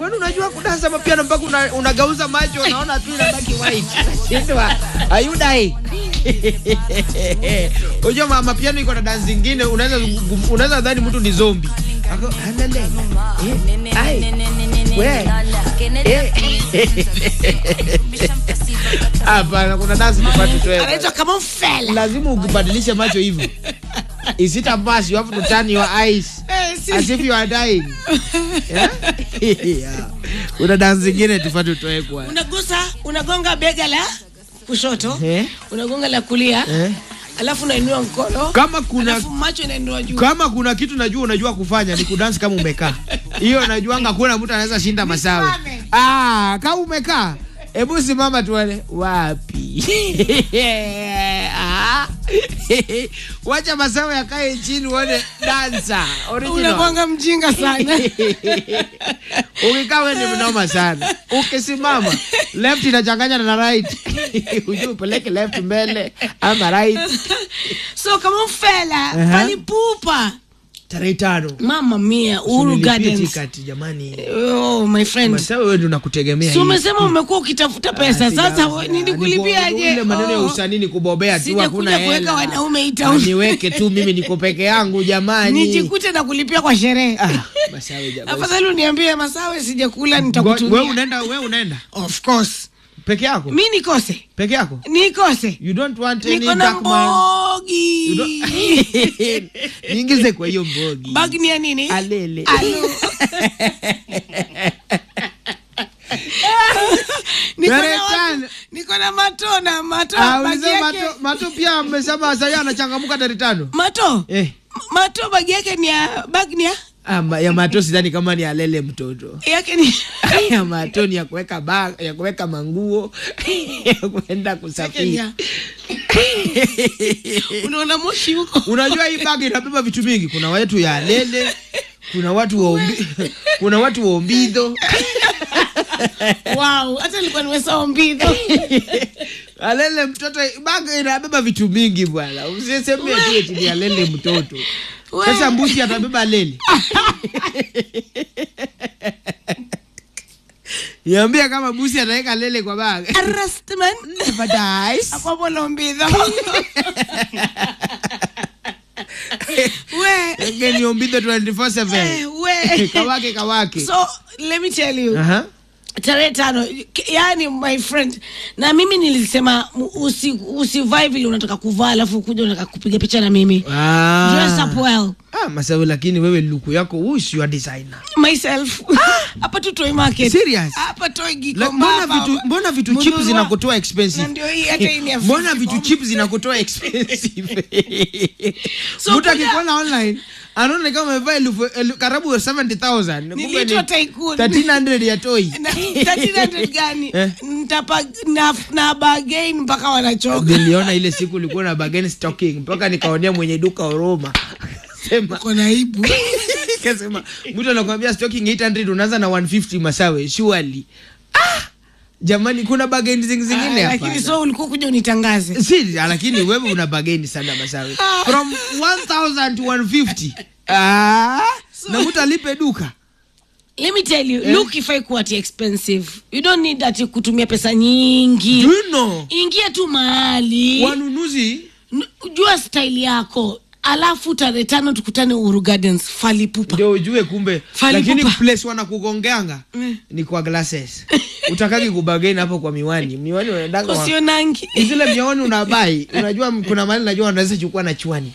kwani unajua kudansa mapiano mpaka una, unagauza macho unaona tu inabaki white unashindwa ayudai unajua ma, mapiano iko na dansi zingine unaweza unaweza dhani mtu ni zombi Ako, "Alele, eh, ai, we, eh." hapana kuna dansi tupate tuwe anaitwa kama mfela lazima ukubadilishe macho hivyo is it a pass you have to turn your eyes Eh, si- as if you are dying yeah? yeah. una dansi zingine tufate utoe kwa unagusa unagonga bega la kushoto Eh. unagonga la kulia Eh. alafu unainua mkono kama kuna alafu macho inainua juu kama kuna kitu najua unajua kufanya ni kudansi kama umekaa hiyo najuanga kuna mtu anaweza shinda masawe Nisimame. ah, kama umekaa hebu simama tuone wapi Ah. wacha masawe yakae chini uone dansa original unakwanga mjinga sana ukikaa wewe ni mnoma sana ukisimama left inachanganya na right ujue upeleke left mbele ama right so kama mfela Aha. palipupa tarehe tano mama mia uhuru Usinilipie gardens tikati jamani oh my friend Masawe wewe ndio nakutegemea si hii. umesema umekuwa ukitafuta pesa Ah, sasa sija- we- sija- ile nilikulipiaje maneno ya Oh. usanii ni kubobea tu Sijakuja hakuna kuweka hela. wanaume hii Ah, town. niweke tu mimi niko peke yangu jamani nijikute na kulipia kwa sherehe Ah, Masawe jamani. afadhali uniambie masawe sijakula Wewe nitakutumia unaenda wewe unaenda of course peke yako mi nikose peke yako nikose you don't want any niko na dark man You mbogi don't- niingize kwa hiyo mbogi bag ni ya nini alele Alo. Niko na Tarehe watu- tano. niko na mato na mato Ah, bagi ulisema yake mato, mato pia amesema sasa anachangamuka tarehe tano mato eh. mato bagi yake ni ya bag ni ya Ah, ma- ya mato sidhani kama ni alele mtoto yake ni ya mato ni ya kuweka bag, ya kuweka manguo ya kwenda yake ni kusafiri ya unaona moshi huko unajua hii bag inabeba vitu mingi kuna watu ya alele kuna watu wa ombi, kuna watu wa ombidho wow hata nilikuwa nimesahau mbidho alele mtoto bag inabeba vitu mingi bwana usisemie tu eti ni alele mtoto We. sasa mbuzi atabeba alele niambia kama busi ataweka lele kwa bag arrestman Never dies. akwapo lombidho we Ege ni ombidho 24/7 eh, we kawake kawake so let me tell you Aha. tarehe tano K- yani my friend na mimi nilisema mu- usi, usivai vile unataka kuvaa alafu kuja unataka kupiga picha na mimi Ah. dress up well Ah, masawe lakini wewe luku yako who's your designer myself hapa tu toy market Serious? hapa toy La- gikomba mbona hapa. vitu mbona vitu cheap Mnunua- zinakutoa na expensive ndio hii hata hii ni ya mbona 50 vitu bomb. cheap zinakutoa expensive So mtu kuja- akikuona online anaona kama amevaa elfu elu- karibu 70000 kumbe ni Niliitwa tycoon. 1300 ya toy Na- 1300 gani Eh. Nitapa- na, na bargain mpaka wanachoka niliona ile siku ulikuwa na bargain stocking mpaka nikaonea mwenye duka Oroma sema kona aibu kasema mtu anakuambia stocking 800 unaanza na 150 masawe surely ah jamani kuna bargain zing- zingine Ah, hapa lakini so ulikuwa kuja unitangaze si lakini wewe una bargain sana masawe from 1000 to 150 ah na mtu alipe duka let me tell you Eh. look if I kuwa ati expensive you don't need that kutumia pesa nyingi do you know ingia tu mahali wanunuzi N- jua style yako alafu tarehe tano tukutane Uhuru Gardens falipupa ndio ujue kumbe Fali lakini pupa. place wanakugongeanga ni kwa glasses utakaki kubagain hapo kwa miwani miwani unaendanga wa- usio nangi zile miwani unabai unajua m- kuna mali najua wanaweza chukua na chwani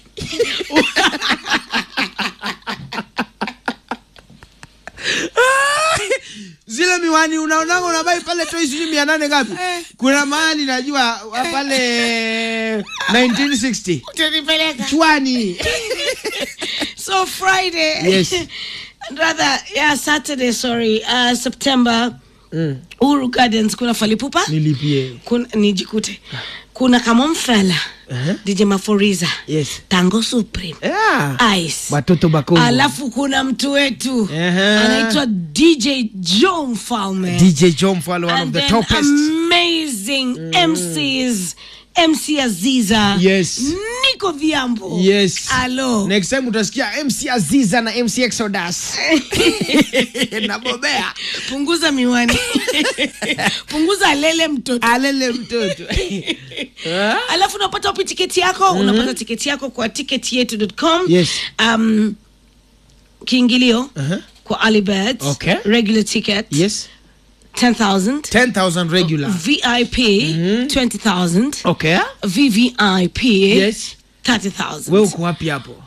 zile miwani unaonanga unabai pale toi sijui mia nane ngapi Eh. kuna mahali najua wa pale 1960 utanipeleka chwani so friday Yes. rather yeah saturday sorry uh, september mm. Uhuru Gardens kuna falipupa nilipie kuna nijikute kuna kamomfela Aha. dj maforiza yes tango supreme yeah. ice watoto bakongo alafu kuna mtu wetu Aha. anaitwa dj joe mfalme dj john Mfalo, one of and the then topest amazing mcs mc aziza Yes. niko viambo yes alo next time utasikia mc aziza na mc exodus nabobea punguza miwani punguza lele mtoto alele mtoto Ah? alafu unapata wapi tiketi yako unapata tiketi yako kwa ticketyetu.com Yes. um, kiingilio Uh-huh. kwa alibet Okay. regular ticket yes 10000 10000 regular vip 20000 okay vvip Yes. 30000 we uko wapi hapo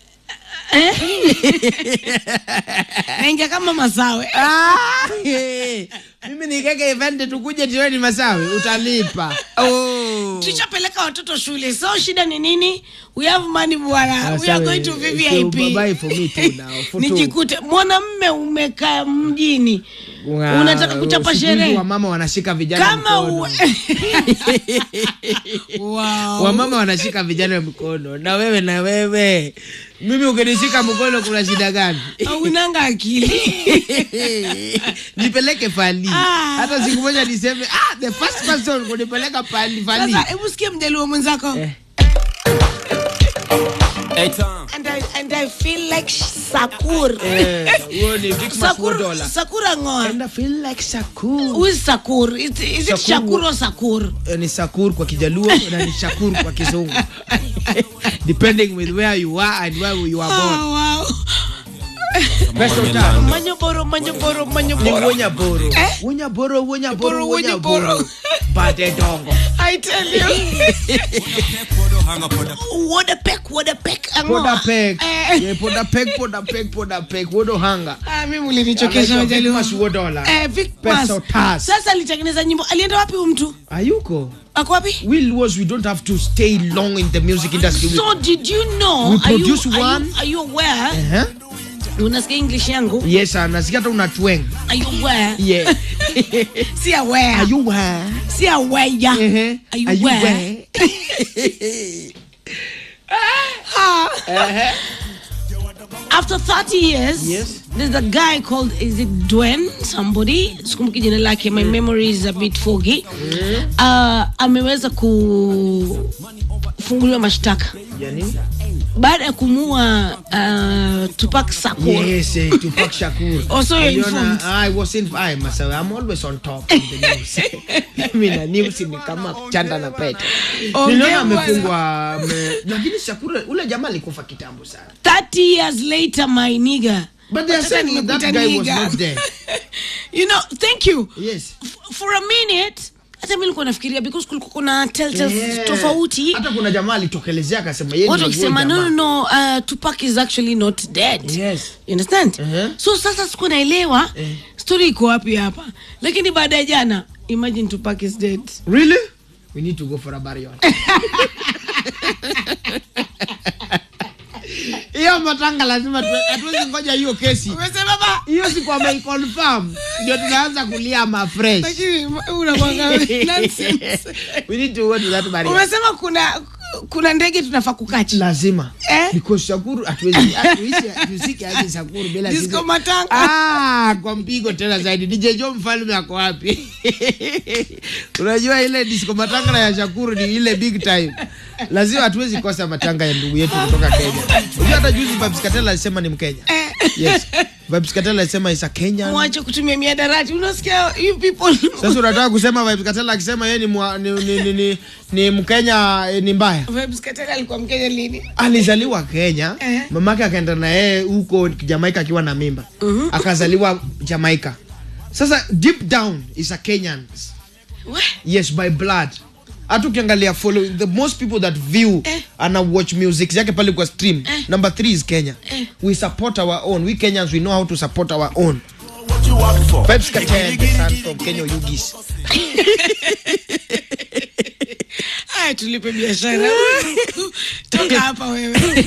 naingia kama masawe Ah, eh. mimi nikeke event tukuje tiweni masawi utalipa oh. tushapeleka watoto shule so shida ni nini we have money bwana we are going to So, vvip bye for me too now, for two. nijikute mwanamme umekaa mjini Wa- unataka kuchapa siku hizi sherehe wamama wanashika vijana kama mkono. u... wow. wamama wanashika vijana mkono na wewe na wewe mimi ukinishika mkono kuna shida gani unanga akili nipeleke fali Ah. hata siku moja niseme ah, the first person kunipeleka fali fali sasa hebu sikie mjaluo mwenzako Eh. Hey Tom, and, I, and I feel like sakur Eh, huo ni Dickmas sakur Wodola. sakura ngoa And I feel like Sakur. who is sakur is, is it Sakur. shakur or sakur Eh, ni sakur kwa kijaluo na ni shakur kwa kizungu depending with where you are and where you are born oh, wow. best of time manyoboro manyoboro ni manyoboro wonya boro Eh? wonya boro wonya boro Boro, wonya wonya boro. boro bade dongo I tell you Kodo hanga poda. Woda peck, woda peck. poda pek Eh. yeah, poda pek poda pek poda pek wodo hanga Ah, mimi ulinichokesha Anaitwa Majaluo. Vicmas Wodola. Eh, Vicmas. Pesa tas. Sasa alitengeneza nyimbo. Alienda wapi huyu mtu? ayuko Ako wapi? will was we don't have to stay long in the music industry So did you know? We are you, produce are one. You, are you aware? uh-huh. Unasikia English yangu? yes ah, nasikia hata una tweng Are you aware? yeah Si aware. are you where Si aware. uh-huh. Are you are you where? where Ah. After 30 years, Yes. there's a guy called is it Dwen somebody sikumbuki jina lake my memory is a bit foggy uh, ameweza kufunguliwa mashtaka yani baada ya kumua uh, Tupac Shakur yes eh, Tupac Shakur Also you're Uliona, informed. I was in I myself I'm always on top of the news mimi na news ni kama chanda na pete Ongea niliona bwana. amefungwa ame- lakini Shakur ule jamaa alikufa kitambo sana 30 years later my nigga But they are Sasa saying that nimekuita guy was nigga. not there. you know thank you yes F- for a minute hata mi nilikuwa nafikiria because kulikuwa kuna telltales Yeah. tofauti hata kuna jamaa alitokelezea akasema yeye watu ndio huyo wakisema no, no, jamaa. no uh, Tupac is actually not dead Yes. you understand Uh-huh. so sasa siku naelewa story iko wapi hapa lakini baada ya jana imagine Tupac is dead really we need to go for a burial hiyo matanga lazima tu- hatuwezi ngoja hiyo kesi umesema baba hiyo siku ameiconfirm ndio tunaanza kulia mafresh lakini unamwanga nonsense we need to go to that burial umesema kuna kuna ndege tunafaa kukachi lazima Eh? because shakuru hatuwezi hatuishi tusike hadi shakuru bila Disco sisi- matanga. ah kwa mpigo tena zaidi DJ Joe mfalme ako wapi unajua ile disco matanga ya shakuru ni ile big time lazima hatuwezi kosa matanga ya ndugu yetu kutoka Kenya unajua hata juzi Vybz Kartel alisema ni Mkenya yes Vybz Kartel alisema is a Kenyan mwache kutumia miadarati unasikia you people sasa unataka kusema Vybz Kartel akisema yeye ni, mwa- ni, ni, ni, ni, ni Mkenya eh, ni mbaya Vybz Kartel alikuwa mkenya lini alizaliwa Kenya Eh. mamake akaenda na yeye huko Jamaica akiwa na mimba akazaliwa Jamaica sasa deep down is a Kenyan We, yes by blood hata ukiangalia follow the most people that view Eh. ana watch music yake pale kwa stream number 3 is Kenya we support our own we Kenyans we know how to support our own What you want for? Vybz Kartel the son from Kenya Yugis haya tulipe biashara toka hapa wewe